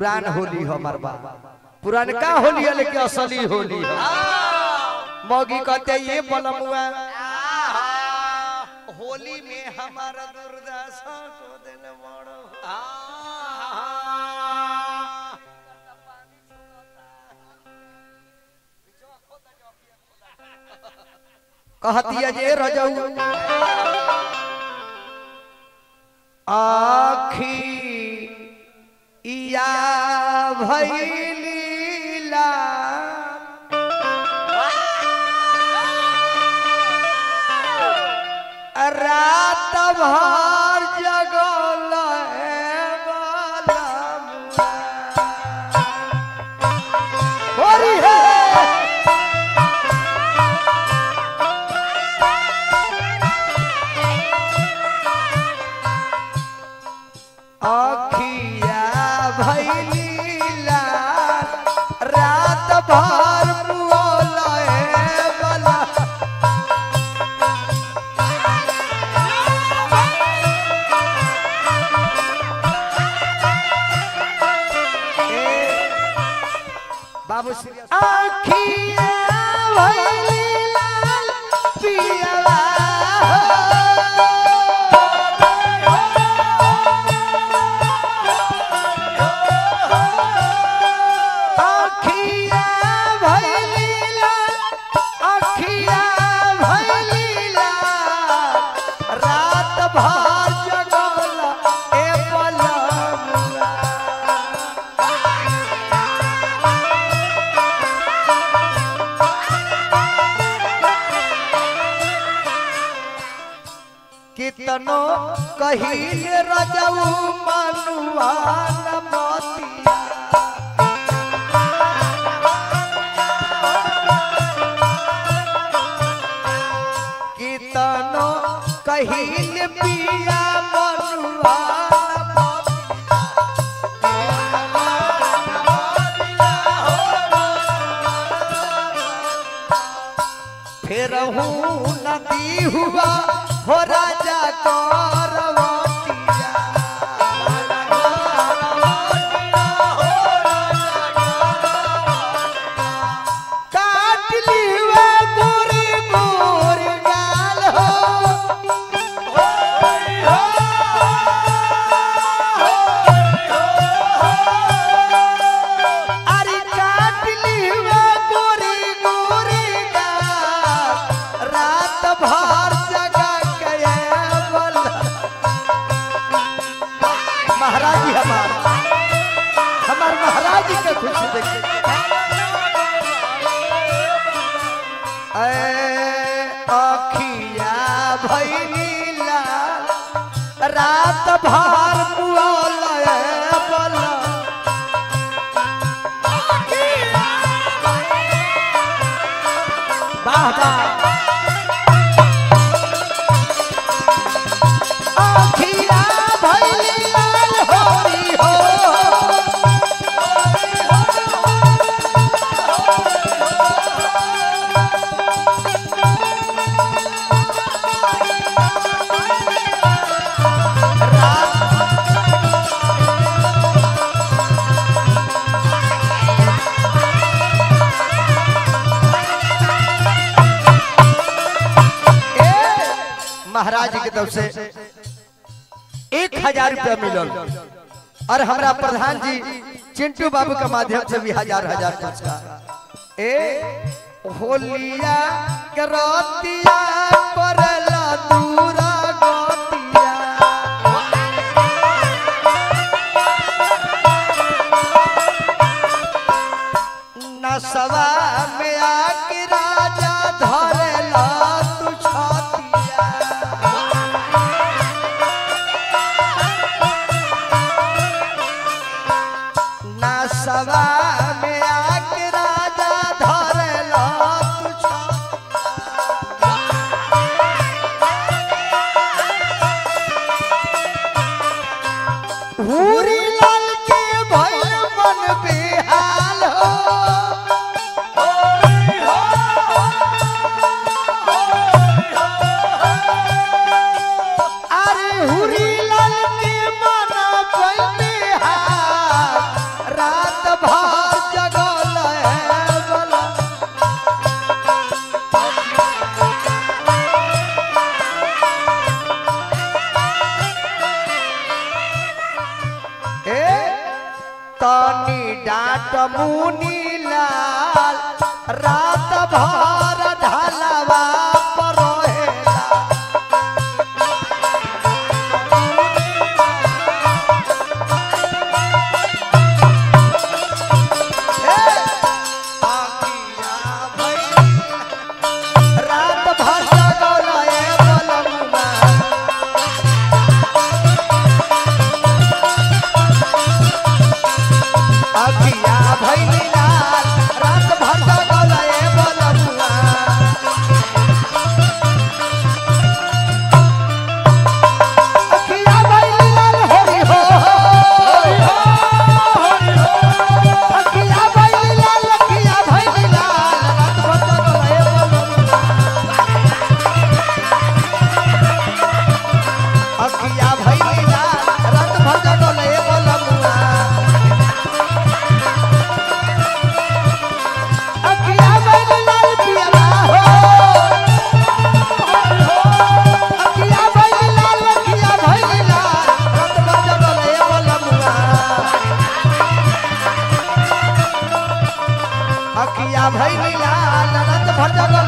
पुरान होली हमार बा पुरानका होली है लेकिन असली होली है मौगी कहते ये बलमुआ होली में हमारा दुर्दशा को देने बड़ो कहती है जे रजऊ आखी इया भैलीला रात भर जगल होरी है अखिया भैलीला रात भर मुओलए बला बाबू श्री अखिया भैलीला पियला अखिया भैलीला अखिया भैलीला रात भर जगल ए पलमुआ कितनो कहिल रजऊ मनुआ न मोतिया कितनो कहिल पिया मनुआ न मोतिया फिर हूँ नदी हुआ हो राजा करवतिया काट लिवा गोरी गोरी गाल हो अरे काट लिवा गोरी गोरी गाल रात भर जगा के बोल महाराज जी हमार हमार महाराज जी के खुशी देखिए ऐ अखिया भैलीला रात भर मुआल बल वाह वाह अखिया भैलीला होरी हो ए, महाराज जी की तरफ से एक हजार रुपया मिलल और हमरा प्रधान जी चिंटू बाबू के माध्यम से भी हजार हजार पुरस्कार ए होलिया के रतिया करला दूरा गतिया नसवा में आके राजा धरेला तू छतिया नसवा में आके राजा धरेला तू छतिया हूरी लाल के भैल मन बेहाल हो अरे हूरी लाल के मन भइल बेहाल भर जगल है बला ए तनी डाट मुनी लाल रात भर ढलवा पर रहेला रात भर जगल ए बलमुआ अखिया भैली लाल रात भर जगल ए बलमुआ अखिया भैली लाल हरि हो अखिया भैली लाल अखिया भैली लाल रात भर जगल ए बलमुआ अखिया भैली लाल रात भर जगल ए बलमुआ अखिया भैली लाल पियला हो अखिया भैली लाल अखिया भैली लाल रात भर जगल ए बलमुआ अखिया भैली लाल रात भर जगल